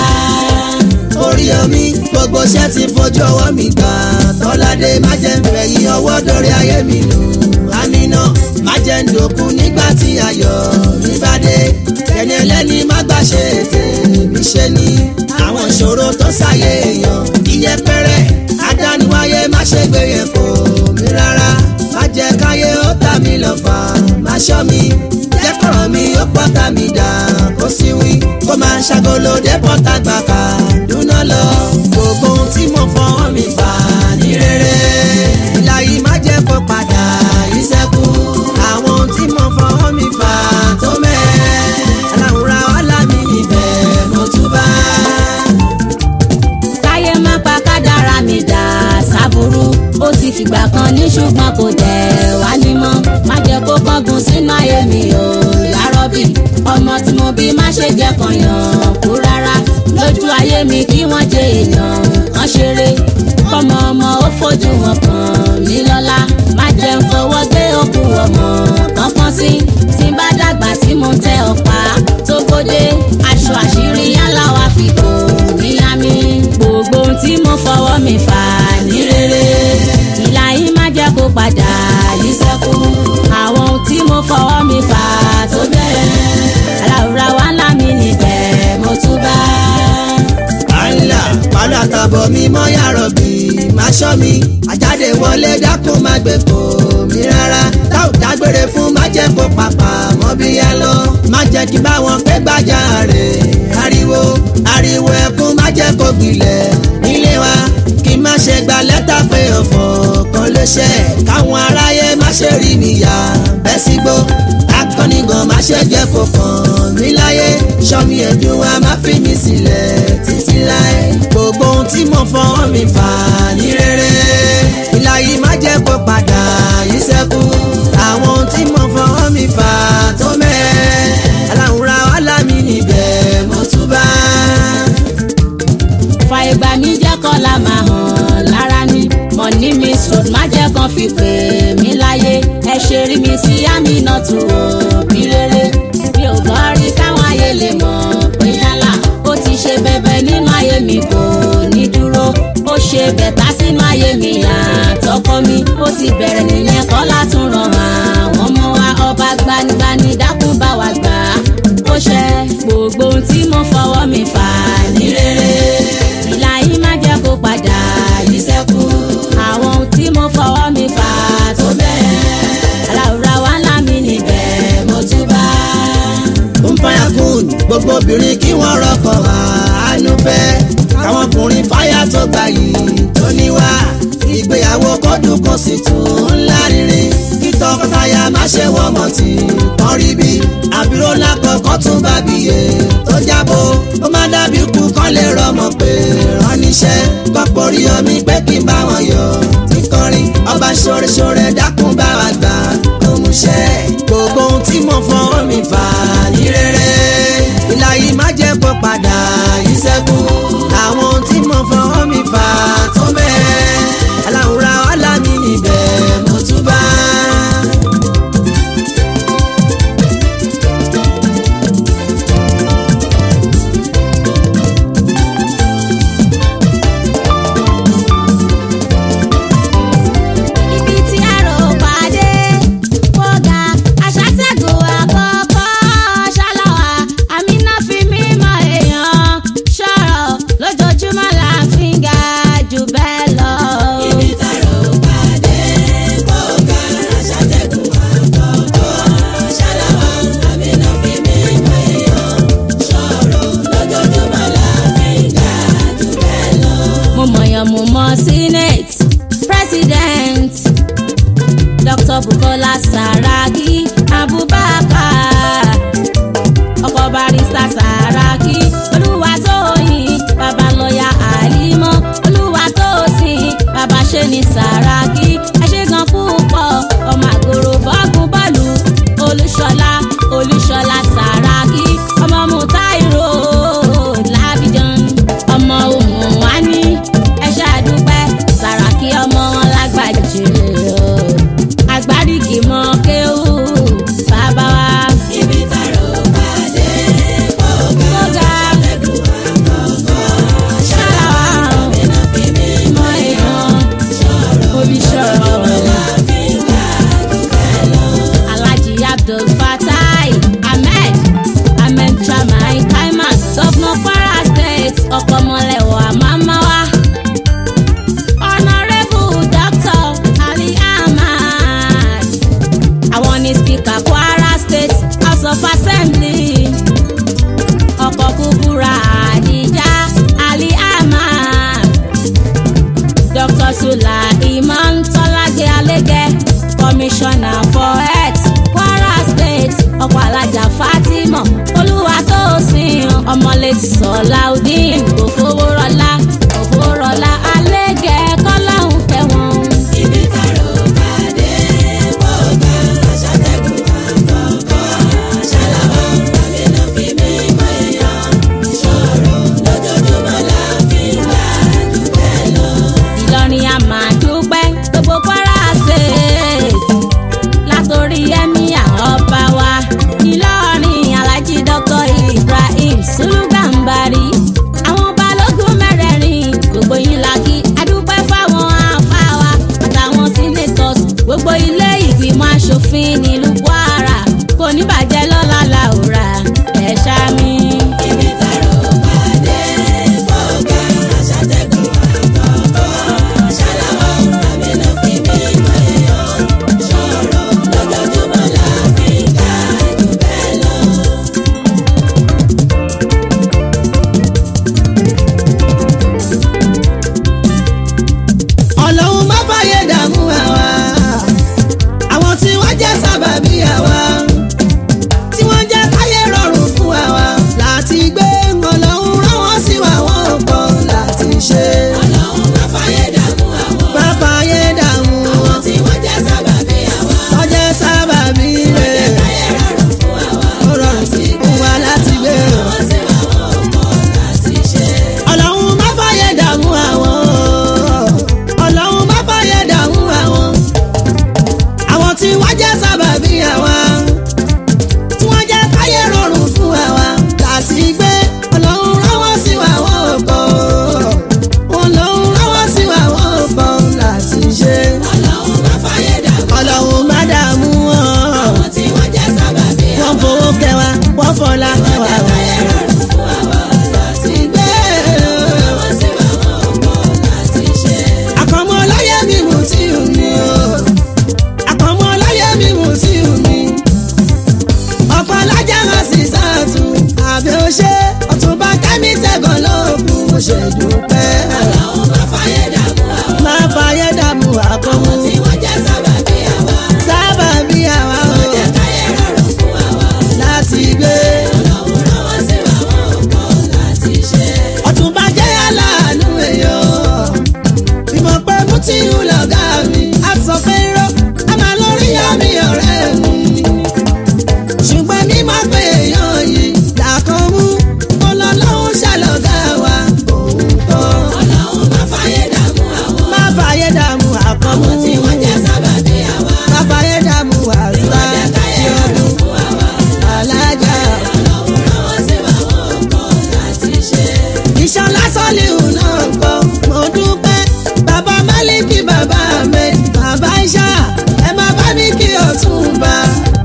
orí omi gbogbo iṣẹ́ ti fojú ọwọ́ mi gbà tọ́ládé má jẹ́ ń fẹ̀yìn ọwọ́ dórí ayé mi lò àmínà má jẹ́ ń dòkun nígbà tí ayọ̀ mi bá dé ẹni ẹlẹ́ni má gbà ṣe ètè mi ṣe ni àwọn ìṣòro tó ṣàyè èèyàn iyẹpẹrẹ adániwáyé má ṣe gbé yẹn kò mí rárá má jẹ́ káyé ó tà mí lọ́fà má ṣọ́ mi jẹ́ kọ̀rọ̀ mi ó pọ́tà mi dà kó sí wí kó máa ṣàgolo dé pọ́tà gbà ká dúná lọ gbogbo ohun tí mo fọwọ́ mi fà ní rere ìlà yìí má jẹ́ kó padà yí sẹ́kù àwọn ohun tí mo fọwọ́ mi fà tó mẹ́ẹ̀ aláwòrán wàhálà mi níbẹ̀ mo túbà. káyé má pa kádàrá mi dà sábúrú ó ti fìgbà kan ní ṣùgbọ́n kò tẹ̀ wá ní mọ́ má jẹ́ kó kángun sínú ayé mi o yárọ́bì ọmọ tí mo bí má ṣe jẹ́ kan yàn kú rárá lójú ayé mi kí wọ́n jẹ èèyàn kan ṣeré kọ́mọ ọmọ ó fojú wọn kàn mí lọ́lá má jẹ́ ń fọwọ́ gbé òkú ọmọ kankan sí tí bá dàgbà tí mo tẹ ọ̀pá tó gbódé aṣọ àṣírí yálà wá fi kò ní àbọ̀ mi mọ́ yàrá bí má ṣọ́ mi àjáde wọlé dákun má gbé kò mí rárá tá ò dágbére fún má jẹ́ kó papà mọ́ bí yá lọ má jẹ́ kí báwọn pé gbájà rẹ̀ ariwo ariwo ẹkún má jẹ́ kó gbilẹ̀ nílé wa kí má ṣe gba lẹ́tà pé ọ̀fọ̀ kan ló ṣe káwọn aráyé má ṣe rí mi yá bẹ́ sígbó akọni gan má ṣe jẹ́ kó kàn mí láyé sọmi ẹ̀dùn wa má fi mi sílẹ̀ títí láé gbogbo ohun tí mo fọwọ́ mi fà ní rere ìlà yìí má jẹ́ kó padà yìí sẹ́kù àwọn ohun tí mo fọwọ́ mi fà tó mẹ́ẹ̀ aláwùrá wàhálà mi níbẹ̀ mo tún bá. fa ìgbà mi jẹ́ kọ́lá máa hàn lára ni mọ̀ní mi sùn má jẹ́ kan fi pè mí láyé ẹ ṣe rí mi sí àmì náà tù ó bí rere mi ò gbọ́ rí káwọn ayé lè mọ̀ pé yálà ó ti ṣe bẹbẹ nínú ayé mi kò ní dúró ó ṣe bẹ̀tà sínú ayé mi àtọkọ mi ó ti bẹ̀rẹ̀ nìyẹn kọ́lá tún ràn àwọn ọmọ wa ọba gbanigbani dákun bá wa gbà á ó ṣe gbogbo ohun tí mo fọwọ́ mi fà ní rere ìlà yìí má jẹ́ kó padà yìí sẹ́kù àwọn ohun tí mo fọwọ́ mi fà tó bẹ́ẹ̀ aláwùrá wa ńlá mi níbẹ̀ mo tún bá. ń fàyà kùn gbogbo obìnrin kí wọ́n rọ́kọ̀ àánú fẹ́ káwọn ọkùnrin fáyà tó gbà yìí tó níwá ìgbéyàwó kọ́dún kò sì tún ńlá rírin kí tọkọtaya má ṣe wọ́n mọ̀ tí wọ́n rí bí àbúrò lákọ̀ọ́kọ́ tún bá bíyè tó jábọ̀ ó má dàbí kú kán lè rọmọ pé ránníṣẹ́ kọ́pọ̀ rí omi pé kí n bá wọn yọ tí kọrin ọba ṣoreṣore dákun bá wa gbà kó mú ṣẹ́ gbogbo ohun tí mo fọwọ́ mi fà ní rere ìlà yìí má jẹ́ kó padà yìí sẹ́kù àwọn ohun tí mo fọwọ́ mi fà tó bẹ́ẹ̀ aláwùrá wàhálà mi níbẹ̀ mo tún bá. ibi tí àrò pàdé kóga aṣàtẹ̀gùn àkọ́kọ́ ṣáláwá àmínà fi mímọ́ èèyàn ṣọ̀rọ̀ lójoojúmọ́ là ń fi ga jù bẹ́ẹ̀ lọ. Ibi tààrọ̀ pàdé kọ́ka aṣàtẹ̀kùn àkọ́kọ́ ṣáláwá àmínà fi mí mọ èèyàn ṣọ̀rọ̀ lójoojúmọ́ la fi ń ga jù bẹ́ẹ̀ lọ. mo mọ̀yàn mo mọ̀ senate president dr bukola saraki abubakar ọkọ̀ barista saraki olúwatóyìn babalọ́yà àlímọ́ olúwatósìn babaṣẹ́ni saraki ẹ̀ṣẹ̀gàn púpọ̀ ọmọ àgòrò bọ́ọ̀gùn bọ́ọ̀lù olúṣọlá olúṣọlá saraki ọmọ mutairo lábìjan ọmọ ohun wa ní ẹṣẹ àdúpẹ́ saraki ọmọ wọn lágbàjẹ agbárígì mọ kéwù bàbá wa. Ibi tààrọ̀ pàdé kọ́ka Kóga. aṣàtẹ̀kùn àkọ́kọ́ ṣáláwá àmínà fi mí mọ èèyàn ṣọ̀rọ̀ Olùṣọ́rọ̀. la fi ń ga jù bẹ́ẹ̀ lọ. Alhaji Abdul Fatai Ahmed Ahmed Chamai Kaimat Governor Kwara State Ọ̀pọ̀mọlẹ̀wọ̀ Àmàmáwá. Honourable Dr. Ali Ahmad. Àwọn ni Speaker Kwara State House of Assembly. Ọkọ̀ kúkúrà Àdìjá Ali Ahmad. Dr. Sula Iman Tọ́lágbé Alégẹ Commissioner for Health Kwara State ọkọ̀ alájà Fatima Olúwatósìn ọmọlẹ́tì Sọláudeen Òfowórọlá Òfowórọlá Alégẹ kọ́láhùn tẹ̀wọ̀n. Ibi tààrọ̀ pàdé kọ́ka aṣàtẹ̀kùn àkọ́kọ́ ṣáláwá àmínà fi mí mọ èèyàn ṣọ̀rọ̀ lójoojúmọ́ la fi ń ga jù bẹ́ẹ̀ lọ. Ìlọrin a máa dúpẹ́ gbogbo Kwara State látòrí ẹ̀mí àwọn ọba wa Ìlọrin Alhaji Dr. Ibrahim Sulugambari àwọn ọba ṣe dúpẹ́. Ọlọ́run má fàyè dààmú àwọn. má fàyè dààmú àkọ́mú Àwọn tí wọ́n jẹ́ sábàbí àwa. sábà bí àwa Wọ́n o jẹ́ káyé rọrùn fún àwa. láti gbé. Ọlọ́run rán wọn sí wa wọn ò kọ̀ láti ṣe. ọ̀túnba jẹ́ aláàánú èèyàn ìmọ̀ pé mú tí ń lọ̀gá mi á sọ pé rọ́ a máa lórí àmì ọ̀rẹ́ mi ṣùgbọ́n ní má pé èèyàn yìí làkàn mú ọlọ́lọ́hún ṣàlọ́gá wa òun kọ́ Ọlọ́run má fàyè dààmú àwọn. má fàyè dààmú àkànmú Àwọn tí wọ́n jẹ́ sábàbí àwa. má fàyè dààmú àrùbá Wọ́n jẹ́ káyé rọrùn fún àwa. alájà Ọlọ́run rán wọn sí wa wọn ò kọ̀ láti ṣe. iṣan lásán lè hùn náà gbọ́ mo dúpẹ́ bàbá málíkì bàbá mi bàbá iṣá ẹ má bá mi kí ọ̀túnba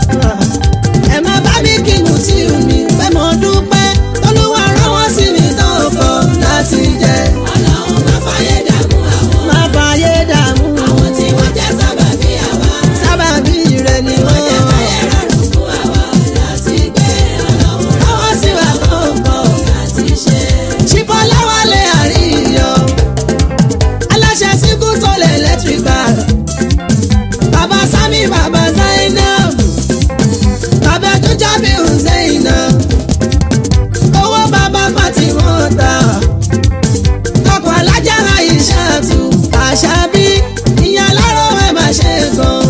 ẹ má bá mi kí mùtíù mi pé mo dúpẹ́ tolúwa rán wọ́n sí mi tán kọ́ láti jẹ Ọlọ́run má fàyè dààmú àwọn. má fàyè dààmú Àwọn tí wọ́n jẹ́ sábàbí àwa. sábàbí rẹ ni Wọ́n jẹ́ wọ́n káyé rọrùn fún àwa láti gbé. Ọlọ́run rán rán wọ́n sí wa tán kọ́. láti ṣe. ṣìfọ́ láwálé àríyọ aláṣẹ síkú tó lè electrical bàbá sami bàbá zainab bàbá tó jábí husseina owó bàbá fatimota ọkọ̀ alájára ìṣàtú àṣàbí ìyá aláró ẹ̀ máa ṣe gan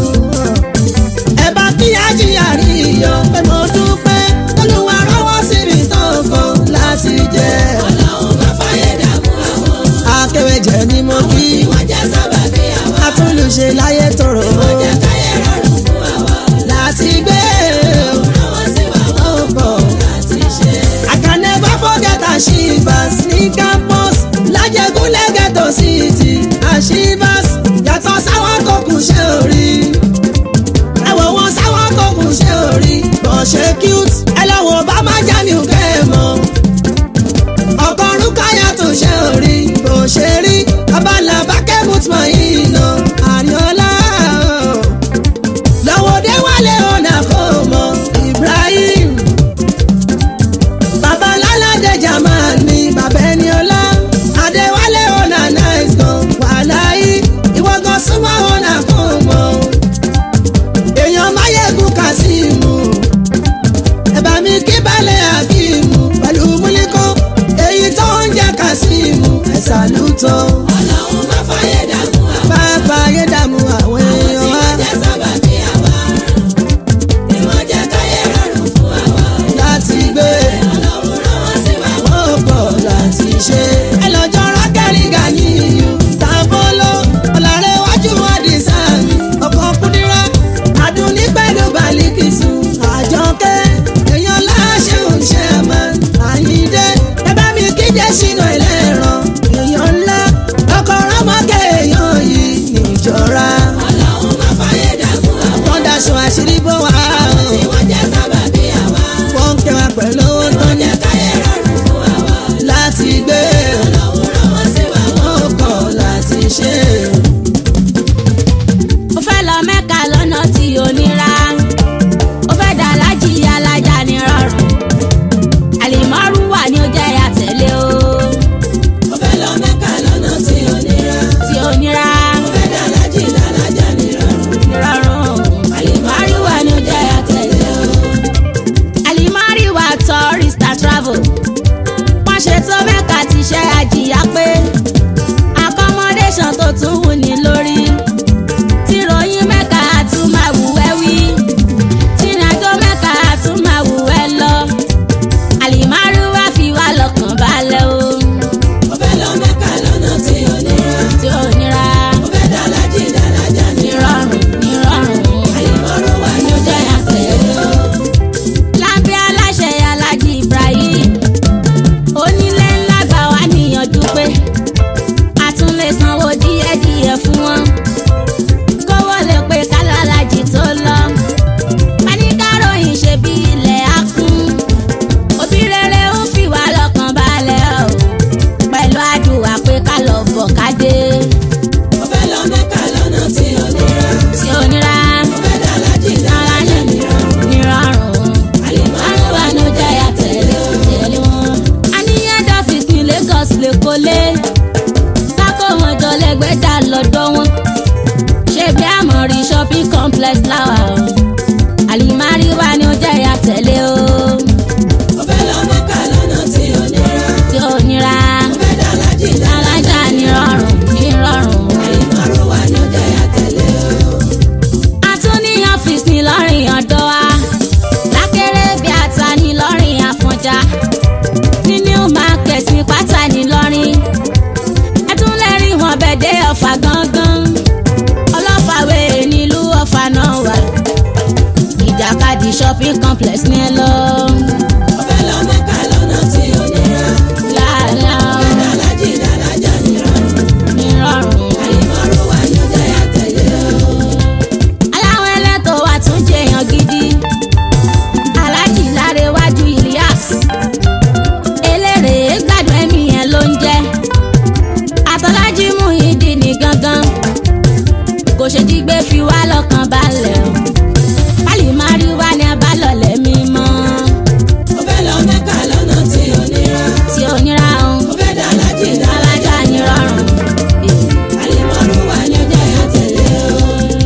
ẹ bá kí ajíyà rí iyọ̀ pé mo dúpẹ́ olúwa rọ́wọ́ sí mi tán kan láti jẹ́ Ọlọ́run má fàyè dààmú àwọn. akẹwẹjẹ ni mo kí Tí wọ́n jẹ́ sábàbí àwa. atúnlùṣe láyé tòrò Wọ́n jẹ́ káyé rọrùn fún àwa. láti gbé Rán wọn sí wa wọn ò ọ̀pọ̀. láti ṣe. I can never forget Ashivas ní campus lájẹgúnlẹ̀ ghetto city Ashivas yàtọ̀ sáwọn tó kù ṣe orí ẹ̀wọ̀ wọn sáwọn tó kù ṣe orí bọ̀ ṣe cute ẹ lọ́wọ́ bá má já mi ò kẹ́ ẹ mọ́ ọgọ́rùn káyà tó ṣe orí bó ṣe rí abala bákẹ́ mutma yìí nà àríọ́lá lọ́wọ́ dé wálé ọ̀nà kò mọ Ibrahim bàbá lálàdé jamal ni bàbá ẹni ọlá adéwálé ọ̀nà nice gan wàláyé ìwọ gan súnmọ́ complex láwà o àlìmárí wa ni ó jẹ́ ìyá tẹ̀lé o Mo fẹ́ lọ Mẹ́kà lọ́nà tí ò nira. tí ó nira Mo fẹ́ dá lájì dáná. alájà ní rọrùn ní rọrùn. Àyìnbárò wà ní ọjà àtẹ̀lé o. a tún ní ọ́fíìsì ní lọ́rìn ọ̀dọ́ wa lákẹ́rẹ́ bí ata ní lọ́rìn àfọ̀njá ní new market ní pátá ní lọ́rìn ẹ tún lè rí wọn bẹ̀dẹ̀ ọ̀fà gangan ọlọ́fàwé nílùú ọ̀fà náà wà ìjàkadì shopping complex ní ẹ lọ. Mo fẹ́ lọ Mẹ́kà lọ́nà tí ò nira. láàlá Dá lájì dáná jà nírọ̀rùn. ní rọrùn. Àyìnbárò wà ní ọjà àtẹ̀lé o. aláwọn ẹlẹ́tọ̀ wa tún jẹyàn gidi aláàjì lárẹ̀wájú Ilyas eléré gbádùn ẹ̀mí yẹn ló ń jẹ́ àtọ́lájí Muyideen ní gangan kò ṣe dígbé fi wá lọ́kàn balẹ̀ o pálí mari wá ní abálọ̀lẹ̀ mímọ́ Mo fẹ́ lọ Mẹ́kà lọ́nà tí ò nira. tí ò nira o Mo fẹ́ dá lájì dáná. alájà ní rọrùn. Àyìnbárò wà ní ọjà àtẹ̀lé o.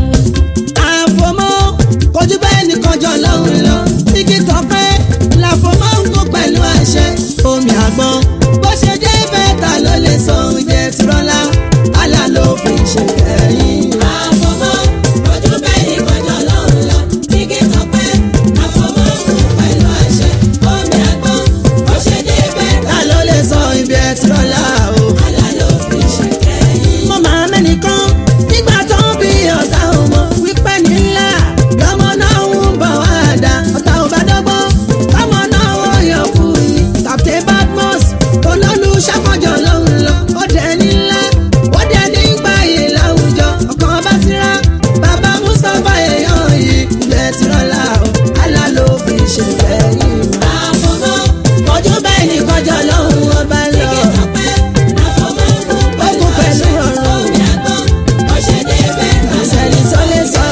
àfọmọ́ kojú bẹ́ẹ̀ nìkan jọ lọ́hùn lọ igi tọpẹ́ làfọmọ́ ń kó pẹ̀lú àṣẹ omi àgbọn bó ṣe jẹ́ bẹ́ẹ̀ ta ló lè sọ oúnjẹ tìrọ́lá àlà ló fi ṣe kẹ́yìn. Àfọ̀mọ́ ojú bẹ́ẹ̀ ni kọjọ́ lọ́hùn lọ. Igi tọpẹ́ àfọ̀mọ́ kù pẹ̀lú àṣẹ. Omi àgbọn ó ṣe dé bẹ́ẹ̀ ta ló lè sọ ibi ẹ tìrọ́lá o. àlá ló fi ṣe kẹ́yìn. mo máa mẹ́nìkan nígbà tó ń bí ọ̀tá ọmọ wípé nílá lọ́mọ náà ń bọ̀ wá dá ọ̀tá ò bá dọ́gbọ́n ọmọ náà ó yọ kú ni Captain Badmus olólù ṣàkọjọ lọ́hùn lọ ó dẹ̀ nílá ó dẹ̀ nígbà yìí láwùjọ ọkàn bá síra bàbá Mustapha èèyàn yìí ilẹ̀ tìrọ̀lá o àlá ló fi ṣe fẹ́yìn. Àfọ̀mọ́ ojú bẹ́ẹ̀ ni kọjọ lọ́hùn ọba lọ. igi tọpẹ́ àfọ̀mọ́ kù pẹ̀lú Ó kù pẹ̀lú àṣẹ. ọ̀rọ̀. Omi àgbọn ó ṣe dé bẹ́ẹ̀ ìṣẹ̀lẹ̀ tó lè sọ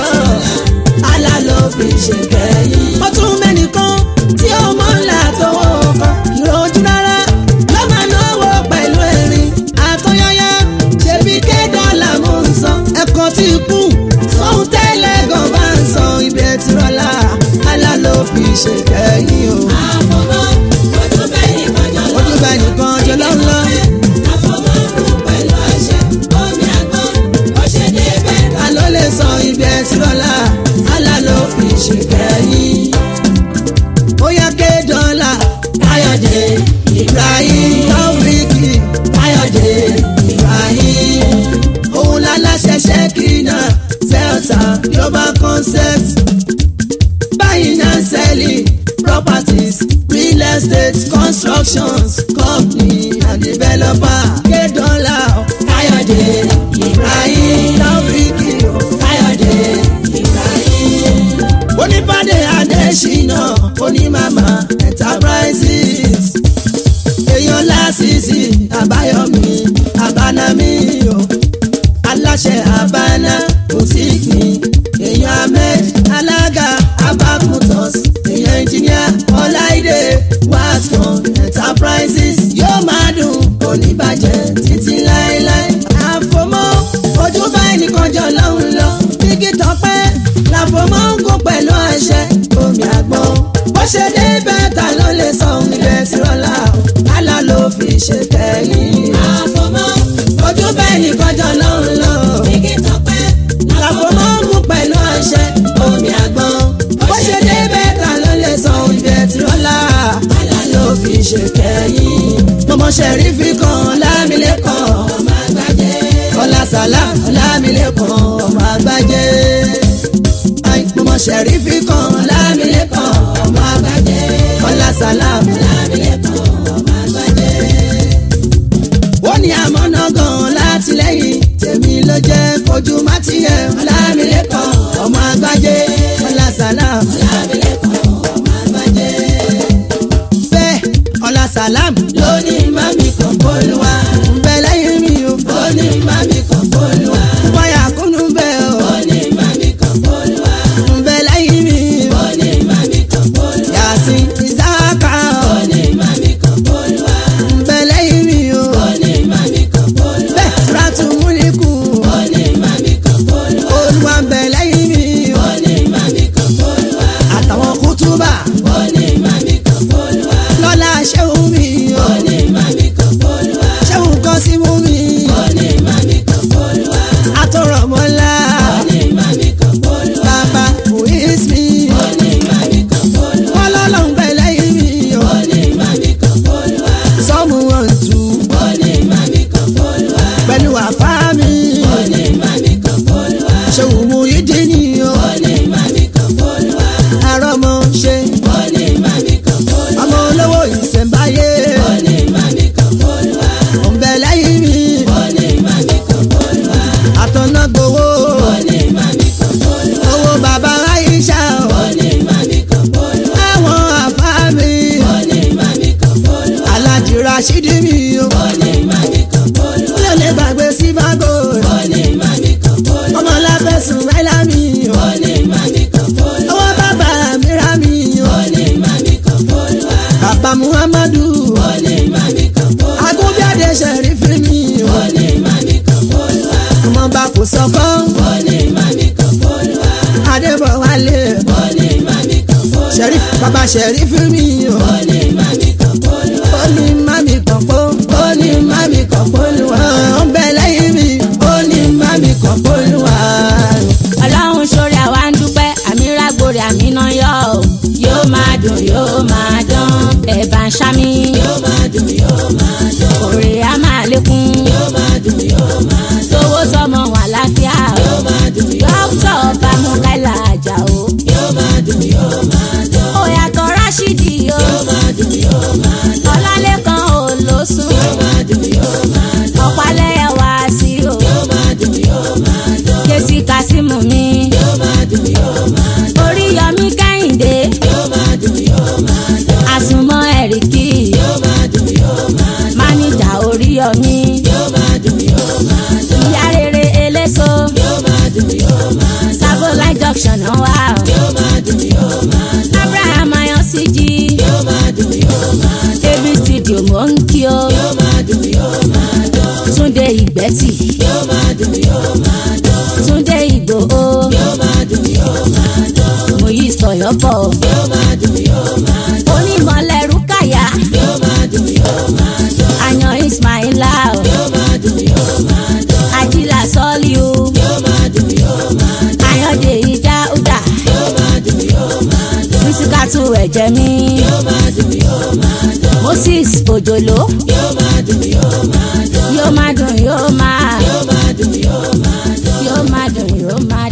àlá ló fi ṣe kẹ́yìn. ó tún mẹ́nìkan tí ó mọ̀ ńlá tọwọ́ kan ìrojú rárá ló máa náwó pẹ̀lú ẹ̀rín àtọ́yáyá ṣebí ké dọ́là mò ń san ẹ̀kọ́ tí kú sóhun tẹ́lẹ̀ gan bá ń san ibẹ̀ tí rọ́lá àlá ló fi ṣe kẹ́yìn o. Àfọ̀mọ́ ojú bẹ́ẹ̀ ni kọjọ́ lọ́hùn ojú bá nìkan jọ lọ́lọ́ àfọ̀mọ́ kù pẹ̀lú àṣẹ. Omi àgbọn ó ṣe dé bẹ́ẹ̀ ta ló lè san ibẹ̀ tí rọ́lá àlá ló fi ṣe kẹ́yìn. ó yá ké dọ́là káyọ̀dé ibrahim taofiki káyọ̀dé ibrahim òun láláṣẹ ṣẹ́kínà zelta global concept buying and selling properties real estate constructions company and developer ké dọ́là káyọ̀dé ibrahim taofiki káyọ̀dé ibrahim onípàdé adésínà onímàmá enterprises èèyàn lásìsì àbáyọmí àbánámí o aláṣẹ àbáná bùtíkì èèyàn ahmed alága abakutos èèyàn engineer ọláìdé wascom enterprises yóò máa dùn oníbàjẹ́ títí láéláé àfọmọ́ ojú báyìí nìkan jọ lọ́hùn lọ igi tọpẹ́ làfọmọ́ ń kó pẹ̀lú àṣẹ omi àgbọn bó ṣe dé bẹ́ẹ̀ta ló lè sọ ohun ilẹ̀ tí rọ́lá o àlá ló fi ṣe kẹ́yìn àfọ̀mọ́ ojú bẹ́ẹ̀ nìkan jọ lọ́hùn lọ igi tọpẹ́ làfọmọ́ ń kó pẹ̀lú àṣẹ omi àgbọn bó ṣe dé bẹ́ẹ̀ta ló lè sọ ohun ilẹ̀ tí rọ́lá àlá ló fi ṣe kẹ́yìn mọ̀mọ́ ṣẹ̀rífì kan lámìlẹ́kàn ọmọ àgbàjẹ́ kọ́lá sàlá lámìlẹ́kàn ọmọ àgbájé mọ̀mọ́ ṣẹ̀rífì kan lámìlẹ́kàn ọmọ àgbájé kọ́lá sàlá lámìlẹ́kọ̀ ọmọ àgbàjẹ́ ó ní àmọ́nà gan látìlẹ́yìn tèmi ló jẹ́ kojú má tiẹ̀ lámìlẹ́kàn ọmọ àgbájé kọ́lá sàlá lámìlẹ́kọ̀ ọmọ àgbàjẹ́ bẹ́ẹ̀ kọ́lá sàlá lónìí mami kan bólúwa ń bẹ lẹ́yìn mi o ó ní mami kan bólúwa bọ́yà kúnnú bẹ́ẹ̀ o ó ní mami kan bólúwa ń bẹ lẹ́yìn mi o. ó ní mami kan bólúwa Yasin Isaka ó ní mami kan bólúwa bẹ̀lẹ̀ ìmí o. ó ní mami kan bólúwa Bẹ́ẹ̀ Sùràtù Múlíkù ó ní mami kan bólúwa Olúwa bẹ̀lẹ̀ ìmí o. ó rashidi mi o ó ní mami kan polúwa mi ò lè gbàgbé sífàgò ó ní mami kan polúwa ọmọ láfẹ̀sùn láìlá mi o ó ní mami kan polúwa ọwọ́ bàbá mi rà mí o ó ní mami kan polúwa bàbá muhammadu ó ní mami kan polúwa agúnbíàdé sẹ̀rífì mi o ó ní mami kan polúwa ọmọ bá kò sọkọ́ ó ní mami kan polúwa adébọ̀wálé ó ní mami kan polúwa sẹ̀rífì bàbá sẹ̀rífì mi o ó ní mami kan polúwa ó ní mami kọ̀pọ̀ ó ní mami kọ̀pọ̀ olúwa ó ń bẹ lẹ́yìn mi ó ní mami kọ̀pọ̀ olúwa. ọlọ́run sórí àwa ń dúpẹ́ àmì rágbórí àmì náà yọ ọ́ yóò máa dùn yóò máa dán ẹ̀bà ń ṣámi yóò máa dùn yóò máa dùn òrè á máa lékún yóò máa dùn yóò máa dùn sówó sọmọ wà láfíà yóò máa dùn yóò dókítà bámúkáìlà àjà o yóò máa dùn yóò máa dùn òyàtọ̀ ráṣídì o yóò máa dùn yóò máa dùn ọlálẹ́kan ò lóṣùn yóò máa dùn yóò máa dùn ọ̀pálẹ́yẹ wá sí o yóò máa dùn yóò máa dùn kèsì kásímù mi yóò máa dùn yóò máa dùn oríyọmí kẹ́hìndé yóò máa dùn yóò máa dùn àsùnmọ́ ẹ̀ríkì yóò máa dùn yóò máa dùn máníjà oríyọmí yóò máa dùn yóò máa dùn ìyá rere eléso yóò máa dùn yóò máa dùn sabolai junction náà wà o yóò máa dùn yóò máa dùn abraham ayọ̀síjì yóò máa dùn yóò máa dùn ab studio mò ń kí o yóò máa dùn yóò máa dùn túnde ìgbẹ́tì yóò máa dùn yóò máa dùn túnde ìgbòho yóò máa dùn yóò máa dùn mòyí sọ̀yọ́bọ̀ yóò máa dùn yóò máa dùn onímọ̀lẹ́rú kàyà yóò máa dùn yóò máa dùn àyàn ismaila o yóò máa dùn yóò máa dùn àjìlá sọ́ọ́lì o yóò máa dùn yóò máa dùn àyànjẹ ìdáúdà yóò máa dùn yóò máa dùn mísíkàtù ẹ̀jẹ̀ mi yóò máa dùn yóò máa dùn moses òjòló yóò máa dùn yóò máa dùn yóò má dùn yóò má yóò máa dùn yóò máa dùn yóò má dùn yóò má